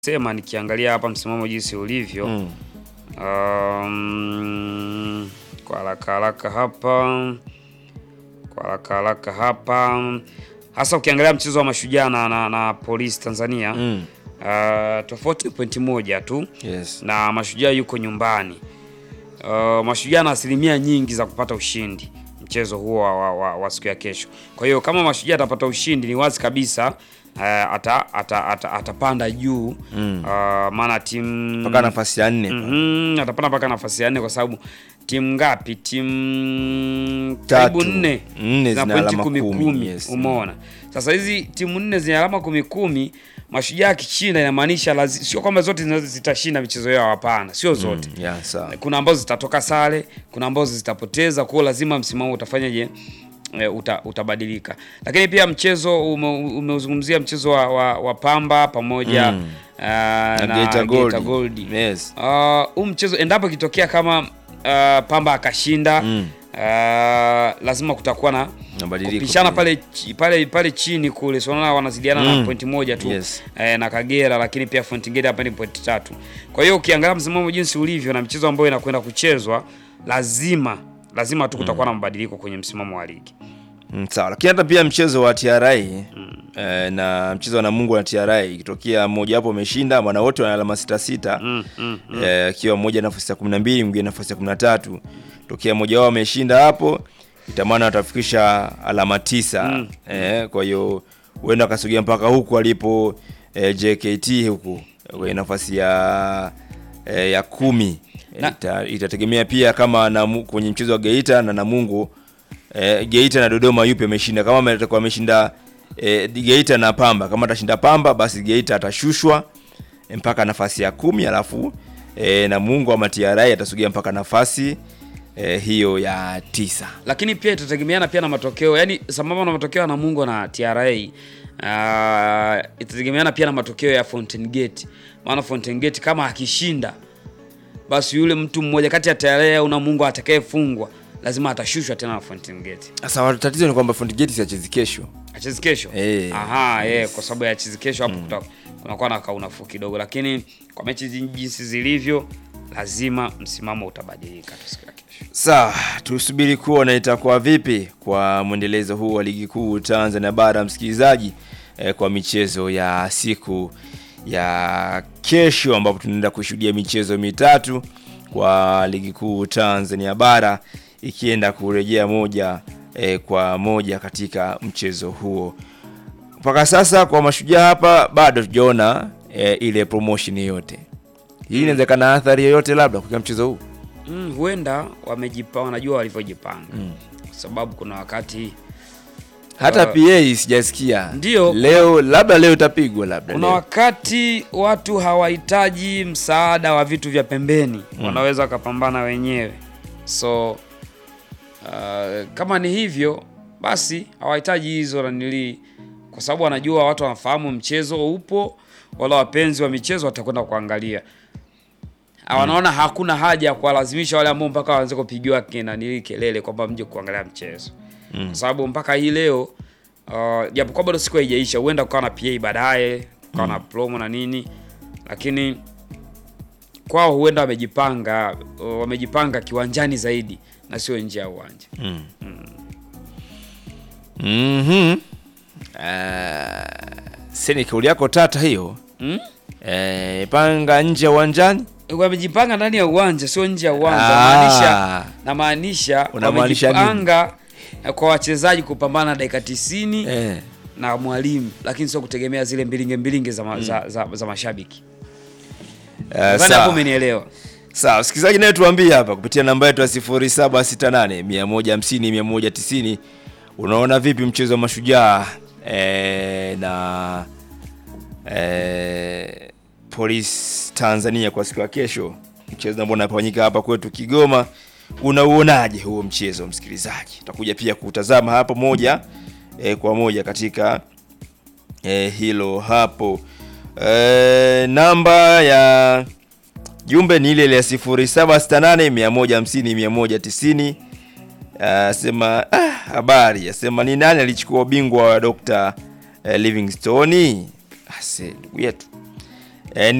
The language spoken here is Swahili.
sema nikiangalia hapa msimamo jinsi ulivyo Mm. um, kwa haraka haraka hapa kwa haraka haraka hapa hasa ukiangalia mchezo wa mashujaa na, na, na polisi Tanzania Mm. uh, tofauti ni pointi moja tu Yes. na mashujaa yuko nyumbani. Uh, mashujaa na asilimia nyingi za kupata ushindi mchezo huo wa, wa, wa, wa siku ya kesho. Kwa hiyo kama mashujaa atapata ushindi ni wazi kabisa uh, ata, ata, ata, atapanda juu Mm. uh, maana timu Mpaka nafasi ya nne. Mhm, atapanda mpaka nafasi ya nne kwa sababu timu ngapi? Timu Tatu. karibu nne Nne zina zina pointi alama kumi kumi, kumi. yes. Umeona, sasa hizi timu nne zina alama kumi kumi. Mashujaa akishinda inamaanisha lazi- sio kwamba zote zina- zitashinda michezo yao, hapana, sio zote Mm. Yeah, sawa. kuna ambazo zitatoka sare, kuna ambazo zitapoteza. Kwa hiyo lazima msimamo utafanyaje? E, uta, utabadilika. Lakini pia mchezo ume- umeuzungumzia mchezo wa, wa, wa Pamba pamoja Mm. ah, na, Na Geita Gold. Gold. Yes. Ah, huu mchezo endapo ikitokea kama ah, Pamba akashinda Mm. ah, lazima kutakuwa na Mabadiliko kupishana pia. pale, chi- pale, pale chini kule, so unaona wanazidiana na Mm. pointi moja tu Yes. eh, na Kagera, lakini pia Fountain Gate hapa ni pointi tatu. Kwa hiyo ukiangalia msimamo jinsi ulivyo na mchezo ambao inakwenda kuchezwa, lazima lazima tu kutakuwa na mabadiliko kwenye msimamo wa ligi. Mm, sawa, lakini hata pia mchezo wa TRA eh, na mchezo wa Namungo na TRA ikitokea mmoja wapo ameshinda, maana wote wana alama sita sita Mm, mm, eh, akiwa mmoja nafasi ya 12 mwingine nafasi ya 13. Tokea mmoja wao ameshinda hapo, itamana watafikisha alama tisa eh, kwa hiyo huenda akasogea mpaka huku alipo eh, JKT huku kwenye nafasi ya eh, ya kumi Na- Ita, itategemea pia kama na, kwenye mchezo wa Geita na Namungo eh, Geita na Dodoma yupi ameshinda. Kama atakuwa ameshinda eh, Geita na Pamba, kama atashinda Pamba basi Geita atashushwa eh, mpaka nafasi ya kumi alafu eh, Namungo ama TRA atasogea mpaka nafasi eh, hiyo ya tisa. lakini pia itategemeana pia na matokeo, yani sambamba na matokeo ya Namungo na TRA uh, itategemeana pia na matokeo ya Fountain Gate, maana Fountain Gate kama akishinda, basi yule mtu mmoja kati ya TRA au Namungo atakayefungwa lazima atashushwa tena na Fountain Gate. Sasa tatizo ni kwamba Fountain Gate siachezi kesho. Achezi kesho Eh, aha, eh, kwa sababu ya achezi kesho hapo kuta- kunakuwa na kaunafuu kidogo, lakini kwa mechi zi- jinsi zilivyo, lazima msimamo utabadilika tu siku ya kesho. Sawa, tusubiri kuona itakuwa vipi kwa mwendelezo huu wa ligi kuu Tanzania bara, msikilizaji, eh, kwa michezo ya siku ya kesho, ambapo tunaenda kushuhudia michezo mitatu kwa ligi kuu Tanzania bara ikienda kurejea moja eh, kwa moja katika mchezo huo. Mpaka sasa kwa mashujaa hapa bado tujaona eh, ile promotion yoyote. Hii inaweza kana athari yoyote labda kwa mchezo huu. Mm, huenda wamejipa wanajua walivyojipanga kwa sababu kuna wakati hata Uh, PA sijasikia. Ndio. Leo labda leo utapigwa labda. kuna leo. wakati watu hawahitaji msaada wa vitu vya pembeni wanaweza wakapambana wenyewe so uh, kama ni hivyo basi hawahitaji hizo nanilii kwa sababu wanajua watu wanafahamu mchezo upo wala wapenzi wa michezo watakwenda kuangalia Ah, wanaona hakuna haja ya kuwalazimisha wale ambao mpaka waanze kupigiwa kinanili kelele kwamba mje kuangalia mchezo kwa sababu mpaka hii leo uh, japokuwa bado siku haijaisha, huenda kukawa na PA baadaye kukawa na promo na nini, lakini kwao huenda wamejipanga uh, wamejipanga kiwanjani zaidi na sio nje ya uwanja. Mhm. Ah, seni kauli yako tata hiyo. Mm? Eh, panga nje ya uwanjani? Wamejipanga ndani ya uwanja, sio nje ya uwanja. Ah. Namaanisha namaanisha Unamaanisha nini? wamejipanga kwa wachezaji kupambana dakika tisini Eh. na mwalimu, lakini sio kutegemea zile mbilinge mbilinge za, ma, za, za, za mashabiki. Eh, Nadhani sawa. hapo umenielewa. Sawa, msikilizaji naye tuambie hapa kupitia namba yetu ya 0768 150 190 unaona vipi mchezo wa mashujaa eh, na eh, Police Tanzania kwa siku ya kesho, mchezo ambao unafanyika hapa kwetu Kigoma. Unauonaje huo mchezo msikilizaji? Tutakuja pia kutazama hapo moja eh, kwa moja katika eh, hilo hapo eh, namba ya jumbe ni ile ile ya 0768 150 190. Asema ah, habari asema ni nani alichukua ubingwa wa Dr. eh, Livingstone? Ase ndugu yetu eh,